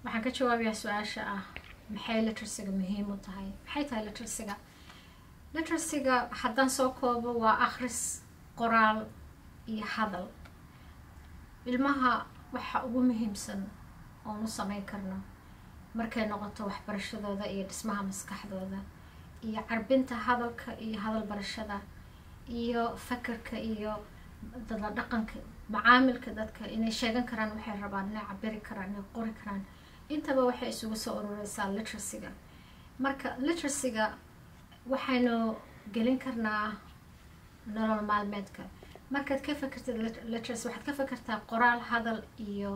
waxaan ka jawaabayaa su-aasha ah maxay literacyga muhiim u tahay maxay tahay literacyga literacyga haddaan soo koobo waa akhris qoraal iyo hadal ilmaha waxa ugu muhiimsan oon u sameyn karno markay noqoto waxbarashadooda iyo dhismaha maskaxdooda iyo carbinta hadalka iyo hadal barashada iyo fakerka iyo dadla dhaqanka macaamilka dadka inay sheegan karaan waxay rabaan inay cabiri karaan inay qori karaan intaba waxay isugu soo urureysaa literacyga marka literacyga waxaynu gelin karnaa nolol maalmeedka markaad ka fakertid literacy waxaad ka fakertaa qoraal hadal iyo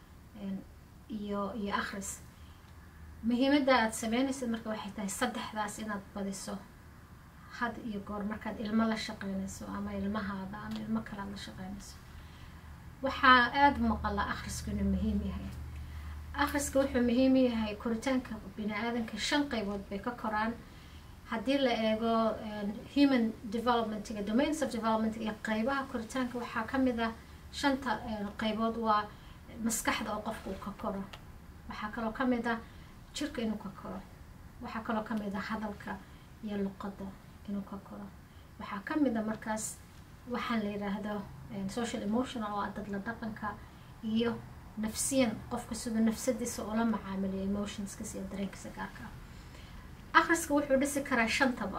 iyo iyo akhris muhiimadda aada sameynaysid marka waxay tahay saddexdaas inaad badiso had iyo goor markaad ilmo la shaqeynayso ama ilmahaada ama ilmo kale aad la shaqeynayso waxaa aada maqala akhrisku inuu muhiim yahay akhriska wuxuu muhiim yahay koritaanka bini aadanka shan qeybood bay ka koraan haddii la eego human developmentiga domains of development iyo qeybaha koritaanka waxaa kamid ah shanta qeybood waa maskaxda oo qofka uu ka koro waxaa kaloo kamid ah jirka inuu ka koro waxaa kaloo kamid ah hadalka iyo luqadda inuu ka koro waxaa kamid a markaas waxaan la yiraahdo social emotional oo ah dadla dhaqanka iyo nafsiyan qofka siduu nafsadiisa ula macaamiliyo emotionskiisa iyo dareenkiisa gaarka ah akhriska wuxuu dhisi karaa shantaba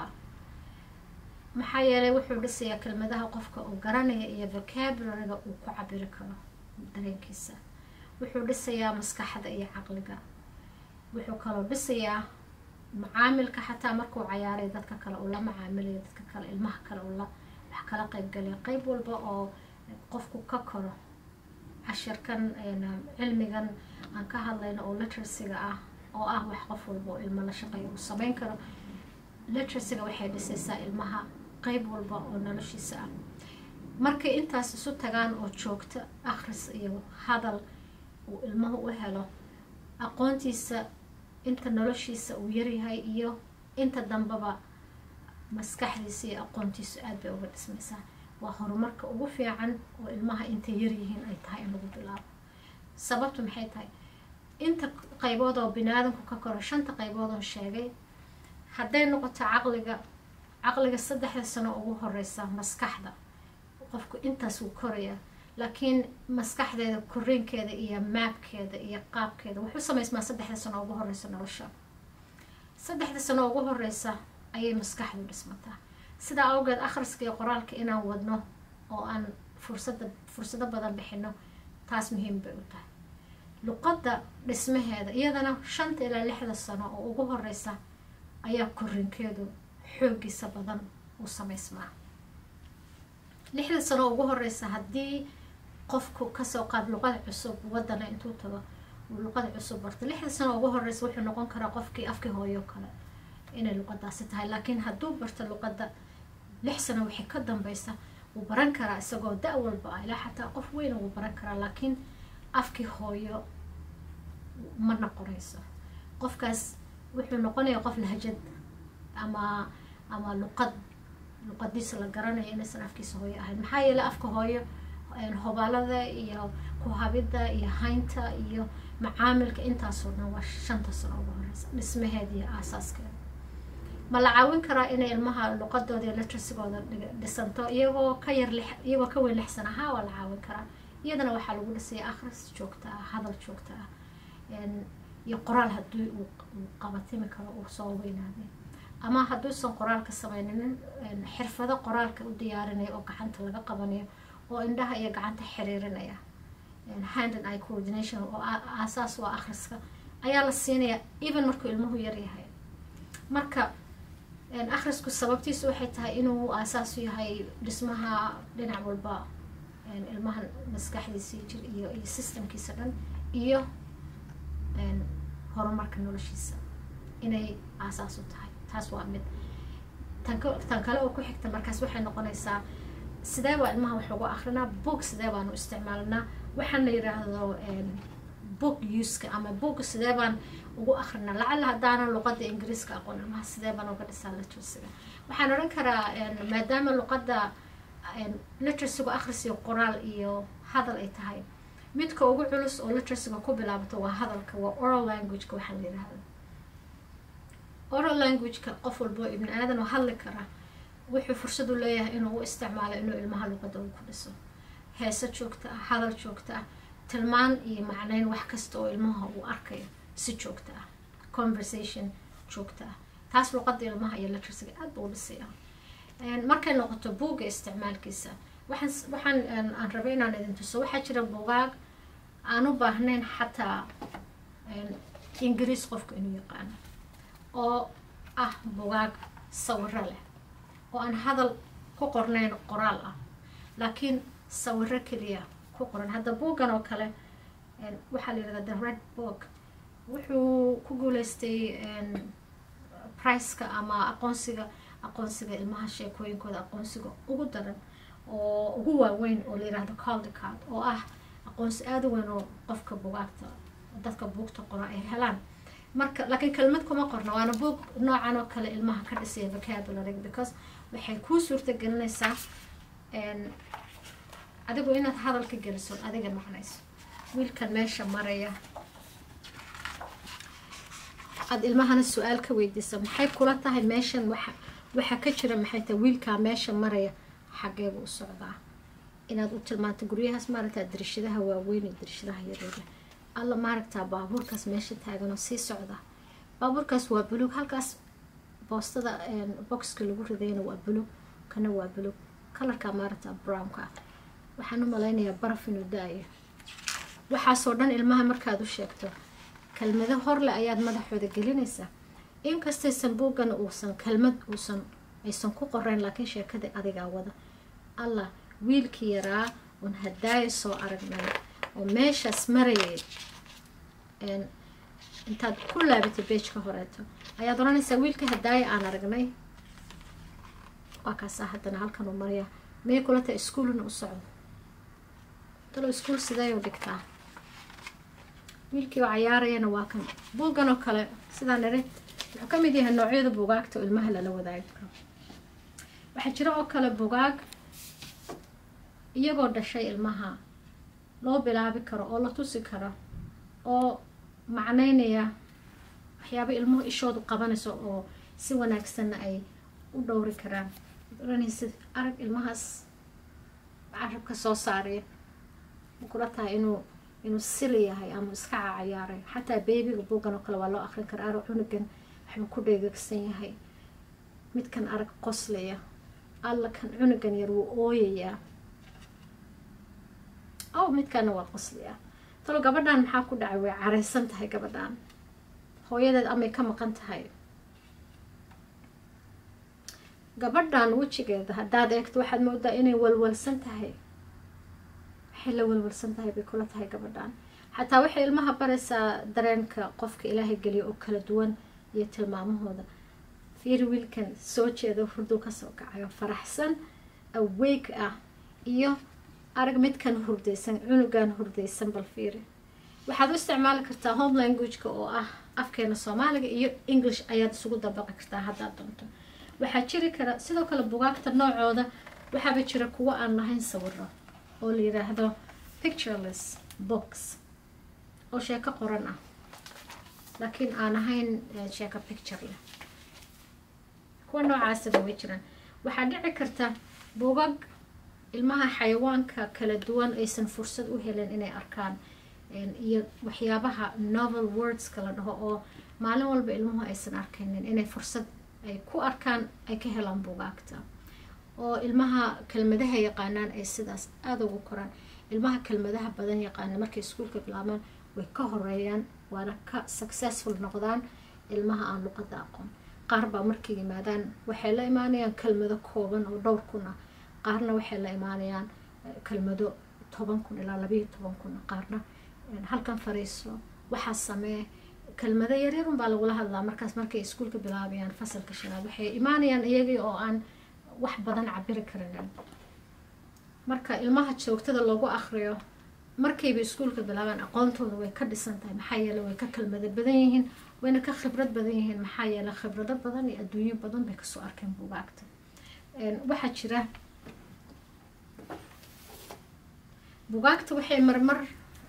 maxaa yeelay wuxuu dhisayaa kelmadaha qofka uu garanaya iyo vocabularyga uu ku cabiri karo dareenkiisa wuxuu dhisayaa maskaxda iyo caqliga wuxuu kaloo dhisayaa macaamilka xataa markuu cayaaray dadka kale uu la macaamilayo dadka kale ilmaha kale uu la wax kala qeybgalaya qeyb walba oo qofku ka koro cashirkan cilmigan aan ka hadlayno oo literacyga ah oo ah wax qof walba oo ilmo la shaqeeya uu sameyn karo literacyga waxay dhisaysaa ilmaha qeyb walba oo noloshiisa ah markay intaas isu tagaan oo joogto akhris iyo hadal uu ilmuhu u helo aqoontiisa inta noloshiisa uu yaryahay iyo inta dambeba maskaxdiisa iyo aqoontiisu aada bay uga dhismaysaa waa horumarka ugu fiican oo ilmaha intay yaryihiin ay tahay in lagu bilaabo sababtu maxay tahay inta qaybood oo bini aadamku ka koro shanta qaybood oo sheegay hadday noqoto caqliga caqliga saddexda sano ugu horeysa maskaxda qofku intaas wuu korayaa laakiin maskaxdeeda koriinkeeda iyo maabkeeda iyo qaabkeeda wuxuu samaysmaa saddexda sano ugu horeysa nolosha saddexda sano ugu horeysa ayay maskaxdu dhismataa sidaa awgeed akhriska iyo qoraalka inaan wadno oo aan fursada fursado badan bixino taas muhiim bay u tahay luqadda dhismaheeda iyadana shanta ilaa lixda sano oo ugu horeysa ayaa korinkeedu xoogiisa badan u samaysmaa lixda sano ugu horeysa haddii qofku kasoo qaad luqada cusub wadana intuu tago uu luqada cusub barto lixda sano ugu horeysa wuxuu noqon karaa qofkii afkii hooyo kale inay luqadaasi tahay laakiin hadduu barto luqadda lix sano wixii ka dambeysa wuu baran karaa isagoo da- walba ah ilaa xataa qof weyna wuu baran karaa laakiin afkii hooyo ma noqonayso qofkaas wuxuu noqonayaa qof lahjad ama ama luqad luqadiisa la garanayo inaysan afkiisa hooyo ahayn maxaa yeelay afka hooyo hobaalada iyo kuhabida iyo haynta iyo macaamilka intaasoo dhan waa shanta sano ugu horeysa dhismaheeda iyo aasaaskeeda ma la caawin karaa inay ilmaha luqadooda iyo literasigooda dhisanto iyagoo ka yar lix iyagoo ka weyn lix sana haa waa la caawin karaa iyadana waxaa lagu dhisaya akhris joogta ah hadal joogta ah iyo qoraal haddii uu qabatimi karo uu soo weynaaday ama hadduusan qoraalka sameyninin xirfado qoraalka u diyaarinaya oo gacanta laga qabanayo oo indhaha iyo gacanta xiriirinaya hand and eye coordination oo aasaas waa akhriska ayaa la siinaya even markuu ilmuhu yaryahay marka akhrisku sababtiisu waxay tahay inuu aasaasu yahay dhismaha dhinac walba ilmaha maskaxdiisa jir iyo iyo systemkiisa dhan iyo horumarka noloshiisa inay aasaas u tahay taas waa mid tan kale oo ku xigta markaas waxay noqonaysaa sidee baa ilmaha wax ugu akrinaa book sidee baanu isticmaalnaa waxaan la yiraahdo book uska ama book sidee baan ugu akrinaa lacala haddaanan luqada ingiriiska aqoon ilmaha sidee baan uga dhisaa literacyga waxaan odhan karaa maadaama luqada literacygu akhris iyo qoraal iyo hadal ay tahay midka ugu culus oo literacyga ku bilaabato waa hadalka waa oral languageka waxaa la yidhaahda oral languageka qof walboo ibni aadan oo hadli kara wuxuu fursad u leeyahay inuu u isticmaalo inuu ilmaha luqadda uu ku dhiso heese joogta ah hadal joogta ah tilmaan iyo macneyn wax kasta oo ilmaha uu arkayo si joogta ah conversation joogta ah taas luqadda ilmaha iyo literacyga aad buu u dhisaya markay noqoto buugga isticmaalkiisa waxaan waxaan aan rabay inaan idin tuso waxaa jira bugaag aan u baahnayn xataa ingiriis qofka inuu yaqaano oo ah bugaag sawiro leh oo aan hadal ku qornayn qoraal ah laakiin sawiro keliya ku qoran hadda buuggan oo kale waxaa la yidhahda the red book wuxuu ku guuleystay priceka ama aqoonsiga aqoonsiga ilmaha sheekooyinkooda aqoonsiga ugu daran oo ugu waaweyn oo la yidhaahdo caldicard oo ah aqoonsi aada u weyn oo qofka bugaagta dadka buugta qora ay helaan marka laakiin kelmad kuma qorna waana buug noocan oo kale ilmaha ka dhisaya vocabulary because waxay kuu suurta gelinaysaa adigu inaad hadalka geliso adiga macnayso wiilkan meesha maraya aada ilmahana su-aal ka weydiisa maxay kula tahay meeshan waxa waxaa ka jira maxay tahay wiilkaa meesha maraya xageebu u socdaa inaad u tilmaanto guryahaas maaragtaa darishadaha waaweyn iyo darishadaha yareeda alla maaragtaa baabuurkaas meesha taaganoo sii socda baabuurkaas waa buluug halkaas boostada boxka lagu ridayna waa buluug kana waa buluug kalarka maaragtaa brownka ah waxaan u malaynayaa baraf inuu da-ayo waxaasoo dhan ilmaha markaad u sheegto kelmado horle ayaad madaxooda gelinaysaa inkastaysan buuggan uusan kelmad uusan aysan ku qoreyn laakiin sheekadii adigaa wada allah wiilkii yaraa uun hadaayo soo aragnay oo meeshaas marayay intaad ku laabatay beejka horeeto ayaad odhanaysaa wiilka hadaayo aan aragnay waa kaasaa haddana halkan uu maraya may kula tahay iskuulna u socdo talo iskuul sideeyuu dhigtaa wiilkii oo cayaarayana waa kan buuggan oo kale sidaan niri wuxuu ka mid yahay noocyada bugaagta oo ilmaha lala wadaagi karo waxaa jira oo kale bugaag iyagoo dhashay ilmaha loo bilaabi karo oo la tusi karo oo macneynaya waxyaaba ilmuhu ishoodu qabanayso oo si wanaagsanna ay u dhowri karaan oranaysid arag ilmahaas carabka soo saaraya ma kula tahay inuu inuu sili yahay ama iska cacayaaray xataa beebiga buuggan oo kale waa loo akrin karaa arag cunugan waxbuu ku dheegagsan yahay midkan arag qoslaya alla kan cunugan yar wuu ooyayaa ow midkana waa qoslayaa talo gabadhan maxaa ku dhacay way careysan tahay gabadhan hooyadeed amay ka maqan tahay gabadhan wejigeeda haddaad eegto waxaad moodaa inay walwalsan tahay waxay la walwalsan tahay bay kula tahay gabadhan xataa waxay ilmaha baraysaa dareenka qofka ilaahay geliya oo kala duwan iyo tilmaamahooda fiir wiilkan soo jeeda hurduu kasoo kacayo faraxsan aweyg ah iyo arag midkan hurdaysan cunugan hurdaysan bal fiiri waxaad u isticmaali kartaa home languageka oo ah afkeena soomaaliga iyo english ayaad isugu dabaqi kartaa haddaad doonto waxaa jiri kara sidoo kale bugaagta noocooda waxaaba jira kuwo aan lahayn sawiro oo la yiraahdo pictureless books oo sheeko qoran ah laakiin aan ahayn sheeko picture leh kuwa noocaasina way jiraan waxaa dhici karta bugag ilmaha xayawaanka kala duwan aysan fursad u helin inay arkaan iyo waxyaabaha novel wordska la dhaho oo maalin walba ilmuhu aysan arkaynin inay fursad ay ku arkaan ay ka helaan bugaagta oo ilmaha kelmadaha yaqaanaan ay sidaas aada ugu koraan ilmaha kelmadaha badan yaqaana markay iskuulka bilaabaan way ka horeeyaan waana ka successful noqdaan ilmaha aan luqada aqoon qaar baa markay yimaadaan waxay la imaanayaan kelmado kooban oo dhowr kun ah qaarna waxay la imaanayaan kelmado toban kun ilaa labayo toban kun qaarna halkan fariiso waxaa samee kelmado yaryarun baa lagula hadlaa markaas markay iskuulka bilaabayaan fasalka shanaad waxay imaanayaan iyagii oo aan wax badan cabiri karinin marka ilmaha joogtada lagu akriyo markayba iskuulka bilaabaan aqoontooda way ka dhisan tahay maxaa yeele way ka kelmado badan yihiin wayna ka khibrad badan yihiin maxaa yeele khibrado badan iyo adduunyo badan bay kasoo arkeen bugaagta waxaa jira bugaagta waxay marmar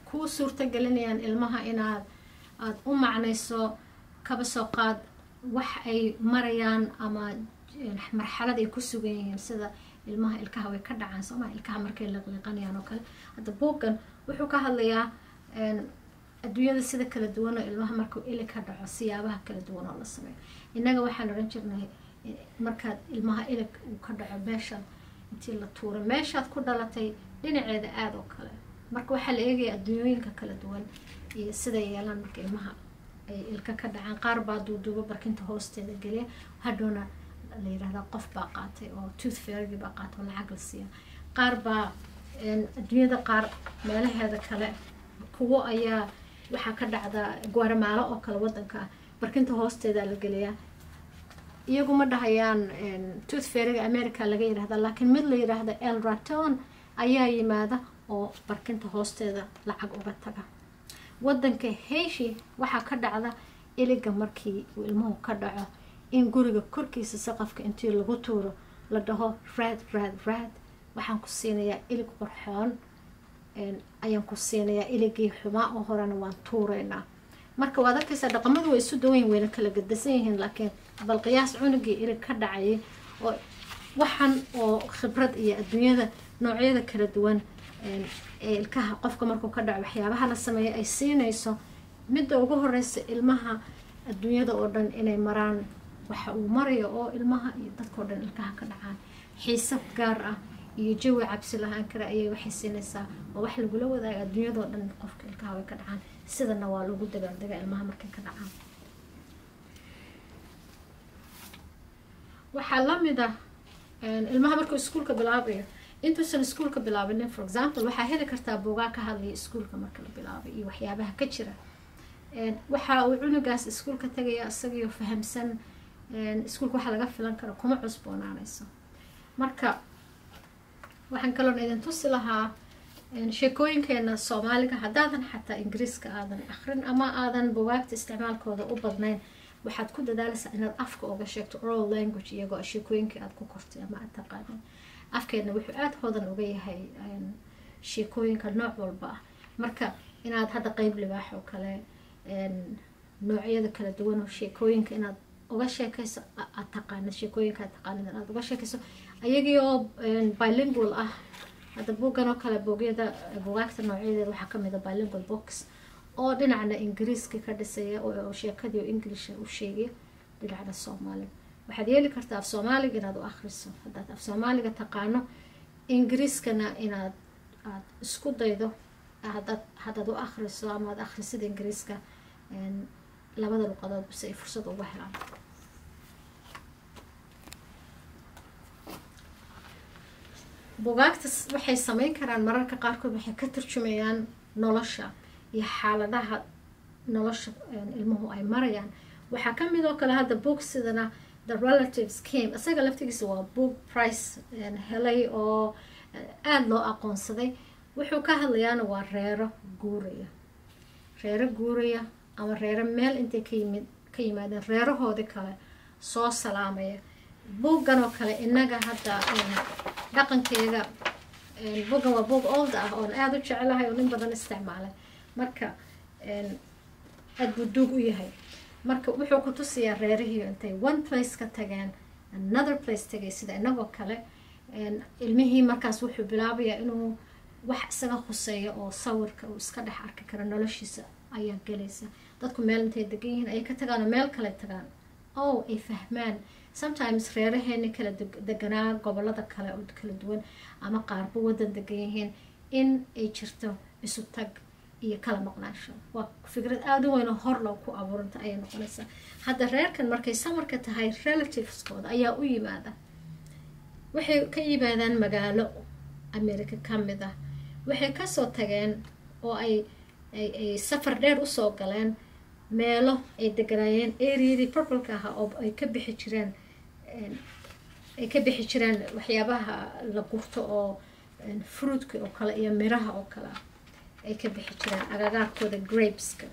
kuu suurta gelinayaan ilmaha inaad aada u macnayso kaba soo qaad wax ay marayaan ama marxalad ay ku sugan yihiin sida ilmaha ilkaha way ka dhacaan sooma ilkaha markay liqliqanayaan oo kale hadda buuggan wuxuu ka hadlayaa adduunyada sida kala duwan oo ilmaha markuu ili ka dhaco siyaabaha kala duwan oo la sameeyo innaga waxaan odhan jirnay markaad ilmaha ilig uu ka dhaco meeshaad intii la tuuro meeshaad ku dhalatay dhinaceeda aada oo kale marka waxaa la eegaya adduunyooyinka kala duwan iyo siday yeelaan marka ilmaha ay ilka ka dhacaan qaar baa duuduubo barkinta hoosteeda geliya hadhowna la yirahdaa qof baa qaatay oo tooth fairy baa qaatay oo lacag la siiya qaar baa adduunyada qaar meelaheeda kale kuwo ayaa waxaa ka dhacda guaramaalo oo kale wadanka ah barkinta hoosteeda la geliyaa iyagu ma dhahayaan tooth fairyga america laga yirahdaa laakiin mid la yiraahda el raton ayaa yimaada oo barkinta hoosteeda lacag uga taga wadanka heishi waxaa ka dhacda iliga markii uu ilmuhu ka dhaco in guriga korkiisa saqafka intii lagu tuuro la dhaho raad raad raad waxaan ku siinayaa ilig qorxoon ayaan ku siinayaa iligii xumaa oo horena waan tuureynaa marka waad arkaysaa dhaqamadu way isu dawanyihin wayna kala gadasan yihiin laakiin bal qiyaas cunugii ilig ka dhacayay oo waxan oo khibrad iyo adduunyada noocyada kala duwan ee ilkaha qofka markuu ka dhaco waxyaabaha la sameeya ay siinayso midda ugu horeysa ilmaha adduunyada oo dhan inay maraan waxa uu marayo oo ilmaha iyo dadkao dhan ilkaha ka dhacaan xiisab gaar ah iyo jawi cabsi lahaan kara ayay waxay siinaysaa oo wax lagula wadaaga adduunyadao dhan qofka ilkaha way ka dhacaan sidana waa lagu dagaaldagaa ilmaha markay ka dhacaan waxaa lamid ah ilmaha markuu iskuulka bilaabayo intuusan iskuulka bilaabinin for example waxaa heli kartaa buugaa ka hadlaya iskuulka marka la bilaabay iyo waxyaabaha ka jira waxa uu cunugaas iskuulka tagaya isagaiyo fahamsan iskuulka waxa laga filan karo kuma cusboonaanayso marka waxaan kaloon idin tusi lahaa sheekooyinkeena soomaaliga haddaadan xataa ingiriiska aadan akrin ama aadan bugaagta isticmaalkooda u badnayn waxaad ku dadaalaysaa inaad afka oga sheegto oral language iyagoo sheekooyinkii aada ku kortay ama aad taqaanin afkeedna wuxuu aada hodan uga yahay sheekooyinka nooc walba ah marka inaad hadda qeyb libaax oo kale noocyada kala duwan oo sheekooyinka inaad uga sheekayso aad taqaanid sheekooyinka aad taqaanid aad uga sheekayso ayagii oo bilingual ah hadda buuggan oo kale buugyada bugaagta noocyadeeda waxaa kamid a bilingual books oo dhinacna ingiriiska ka dhisaya oo sheekadii oo englisha u sheegaya dhinacna soomaaliga waxaad yeeli kartaa af soomaaliga inaad u akhriso haddaad af soomaaliga taqaano ingiriiskana inaad aad isku daydo hadaad haddaad u akhriso ama aad akhrisida ingiriiska labada luqadood base ay fursad uga helaan bugaagtas waxay sameyn karaan mararka qaarkood waxay ka turjumayaan nolosha iyo xaaladaha nolosha ilmuhu ay marayaan waxaa kamid oo kale hadda boog sidana the relatives came isaga laftigiisa waa book price helay oo aada loo aqoonsaday wuxuu ka hadlayaana waa reero guuraya reero guuraya ama reero meel intay ka yimid ka yimaadeen reerahoodii kale soo salaamaya buuggan oo kale innaga hadda dhaqankeega buuggan waa buug old ah oon aada u jecelahay oo nin badan isticmaalay marka aada buu duug u yahay marka wuxuu ku tusiyaa reerihii intay one place ka tageen another place tagay sida inagoo kale ilmihii markaas wuxuu bilaabayaa inuu wax isaga khuseeya oo sawirka uu iska dhex arki karo noloshiisa ayaa gelaysa dadku meel intay degan yihiin ayay ka tagaan oo meel kale tagaan oo ay fahmaan sometimes reeraheeni kala deganaa gobolada kale oo kala duwan ama qaarba wadan degan yihiin in ay jirto isu tag iyo kala maqnaansho waa fikrad aada u weyn oo hor loo ku abuuranta ayay noqonaysaa hadda reerkan markay samarka tahay relativeskooda ayaa u yimaada waxay ka yimaadaan magaalo america ka mid ah waxay kasoo tageen oo ay ay safar dheer usoo galeen meelo ay deganaayeen areadii purpleka ahaa oo ay ka bixi jireen ay ka bixi jireen waxyaabaha la gurto oo fruitka oo kale iyo miraha oo kale ay ka bixi jireen agagaarkooda grapeska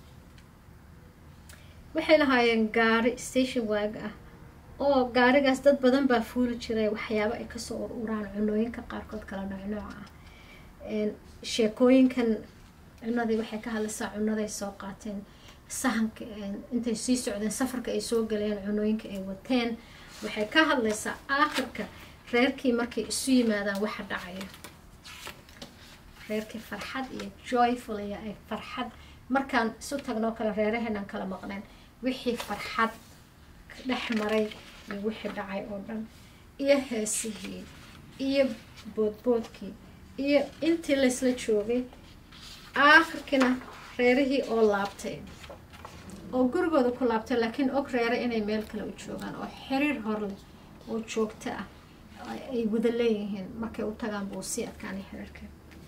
waxay lahaayeen gaari station waag ah oo gaarigaas dad badan baa fuuli jiray waxyaabo ay kasoo ur uraan cunooyinka qaarkood kala nooc nooca ah sheekooyinkan cunadii waxay ka hadlaysaa cunaday soo qaateen sahanka intay sii socdeen safarka ay soo galeen cunooyinka ay wateen waxay ka hadlaysaa aakhirka reerkii markay isu yimaadaan waxa dhacaya reerkii farxad iyo joyful iyo ay farxad markaan isu tagnoo kale reeraheenaan kala maqneen wixii farxad dhex maray iyo wixii dhacay oo dhan iyo heesihii iyo boodboodkii iyo intii laysla joogay aakhirkiina reerihii oo laabtay oo gurigooda ku laabtay laakiin og reere inay meel kale u joogaan oo xiriir horleh oo joogto ah ay wada leeyihiin markay u tagaan buu sii adkaanay xiriirka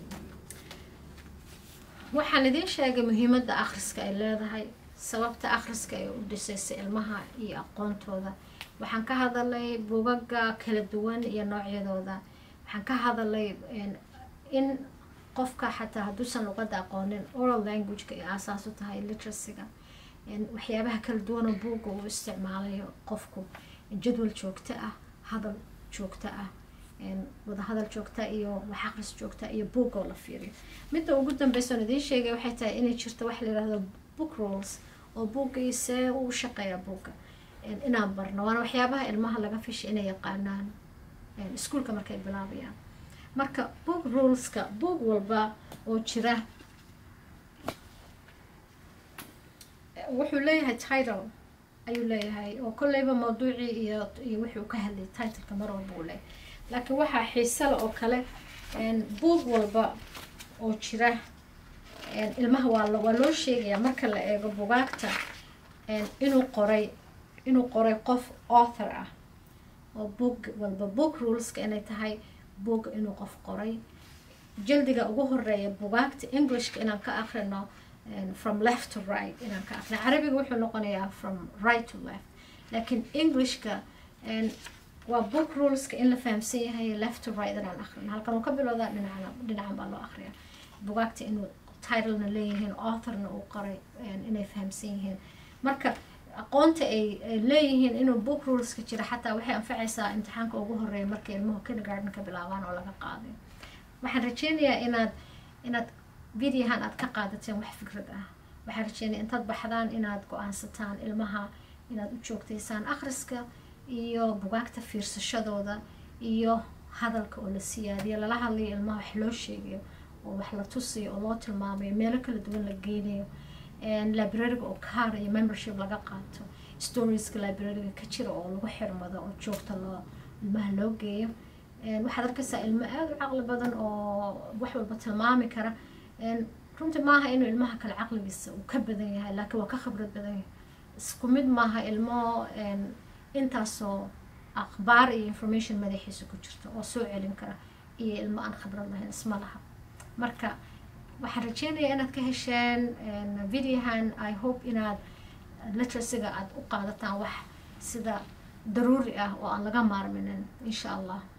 waxaan idiin sheegay muhiimadda akhriska ay leedahay sababta akhriska ay u dhisaysay ilmaha iyo aqoontooda waxaan ka hadalay bugaga kala duwan iyo noocyadooda waxaan ka hadalay in qofka xataa hadduusan luqadda aqoonin oral languageka ay aasaas u tahay literacyga waxyaabaha kala duwanoo buugga uu isticmaalayo qofku jadwal joogto ah hadal joogto ah wadahadal joogta iyo wax aqris joogta iyo buugoo la fiiriyo midda ugu dambeysoon idiin sheegay waxay tahay inay jirto wax la yihahdo book rules oo buuggii see uu shaqeeyaa buugga inaan barno waana waxyaabaha ilmaha laga fisha inay yaqaanaan iskuolka markay bilaabayaan marka book ruleska buug walba oo jira wuxuu leeyahay title ayuu leeyahay oo kolleyba mawduucii iyo iyo wixii uu ka hadlayay titleka mar walba uu leeyahay laakiin waxaa xiisale oo kale buug walba oo jira ilmaha waa waa loo sheegayaa marka la eego bugaagta inuu qoray inuu qoray qof author ah oo book walba book ruleska inay tahay book inuu qof qoray jaldiga ugu horeeya bugaagta englishka inaan ka akrino from left to right inaan ka akrino carabiga wuxuu noqonayaa from right to left laakiin englishka waa book ruleska in la fahamsan yahay left to right inaan akrino halkan uu ka bilowdaa dhinacna dhinacan baa loo akriya bugaagta inuu titlena leeyihiin authorna uu qoray inay fahamsan yihiin marka aqoonta ay leeyihiin inuu book ruleska jira xataa waxay anfacaysaa imtixaanka ugu horeeya markay ilmuhu kindergarden ka bilaabaan oo laga qaaday waxaan rajeynayaa inaad inaad videohan aad ka qaadateen wax fikrad ah waxaan rajeynaya intaad baxdaan inaad go-aansataan ilmaha inaad u joogtaysaan akhriska iyo bugaagta fiirsashadooda iyo hadalka oo la siyaadiyo lala hadlayo ilmaha wax loo sheegayo oo wax la tusiyo oo loo tilmaamayo meelo kala duwan la geynayo librariga oo kaar iyo membership laga qaato storieska librariga ka jira oo lagu xirmado oo joogta loo ilmaha loo geeyo waxaad arkaysaa ilmo aada u caqli badan oo wax walba tilmaami kara runtii maaha inuu ilmaha kale caqligiisa uu ka badan yahay laakiin waa ka khibrad badan yahay isku mid maaha ilmo intaasoo akhbaar iyo information madaxiisa ku jirta oo soo celin kara iyo ilmo aan khibrad lahayn isma laha marka waxaan rajeynayaa inaad ka hesheen videohan i hope inaad literacyga aada u qaadataan wax sida daruuri ah oo aan laga maarminin insha allah